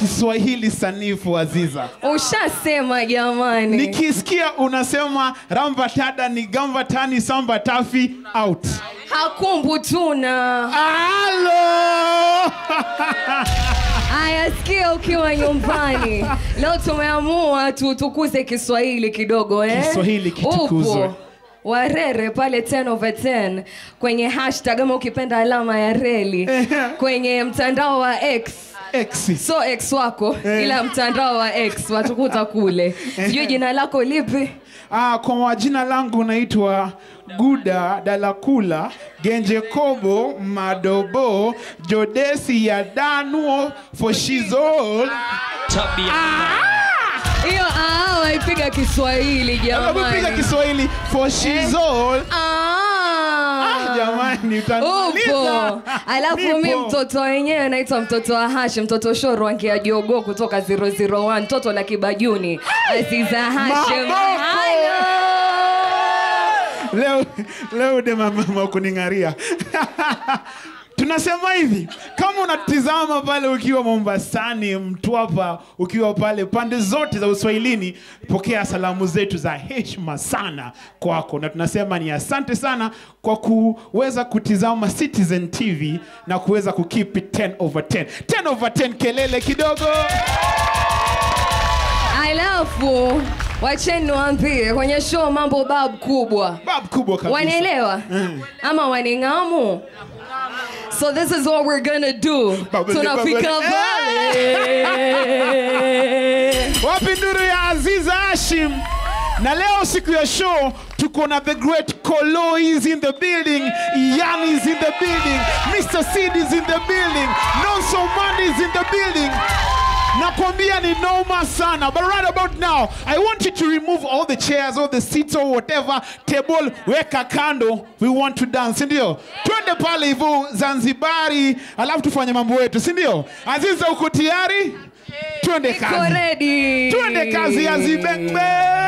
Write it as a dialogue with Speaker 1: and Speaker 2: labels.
Speaker 1: Kiswahili sanifu Aziza.
Speaker 2: Ushasema jamani.
Speaker 1: Nikisikia unasema rambatada ni gambatani samba tafi out.
Speaker 2: Hakumbu tuna.
Speaker 1: Halo!
Speaker 2: Aya, sikia ukiwa nyumbani. Leo tumeamua tutukuze Kiswahili kidogo eh?
Speaker 1: Kiswahili kitukuzwe.
Speaker 2: Upo. Warere pale 10 over 10 kwenye hashtag ama ukipenda alama ya reli kwenye mtandao wa X
Speaker 1: X.
Speaker 2: so X wako ila mtandao wa X watukuta kule. Sijui jina lako lipi?
Speaker 1: Ah, kwa majina langu naitwa Guda Dalakula Genje Kobo Madobo Jodesi ya Danuo Foshizol
Speaker 2: Hiyo ah, waipiga Kiswahili
Speaker 1: Piga
Speaker 2: jamani.
Speaker 1: Kiswahili Foshizol
Speaker 2: Ah.
Speaker 1: Jamani utaniuliza.
Speaker 2: upo alafu mi
Speaker 1: Nipo.
Speaker 2: mtoto wenyewe naitwa mtoto wa hashi mtoto shoro angia jogo kutoka 001 mtoto la kibajuni aziza hashim
Speaker 1: Maboko.
Speaker 2: Halo.
Speaker 1: leo leo de mama kuning'aria tunasema hivi kama unatizama pale ukiwa mombasani mtwapa ukiwa pale pande zote za uswahilini pokea salamu zetu za heshima sana kwako na tunasema ni asante sana kwa kuweza kutizama citizen tv na kuweza kukipi 10 over 10 10 over 10 kelele kidogo
Speaker 2: alafu wacheni niwaambie kwenye show mambo bab kubwa
Speaker 1: bab kubwa kabisa
Speaker 2: wanaelewa ama waning'amu so this is what we're gonna do
Speaker 1: Babu-
Speaker 2: tunafika
Speaker 1: babu-
Speaker 2: pale
Speaker 1: wapi nduru ya aziza hashim na leo siku ya show tuko na the great kolo is in the building yan is in the building mr sid is in the building nonso man is in the building nakwambia ni noma sana but right about now i want you to remove all the chairs all the seats or whatever table weka kando we want to dance sindio twende pale hivyo zanzibari alafu tufanye mambo yetu sindio aziza uko tayari twende
Speaker 2: Iko
Speaker 1: kazi
Speaker 2: ready.
Speaker 1: twende kazi ya zibengbe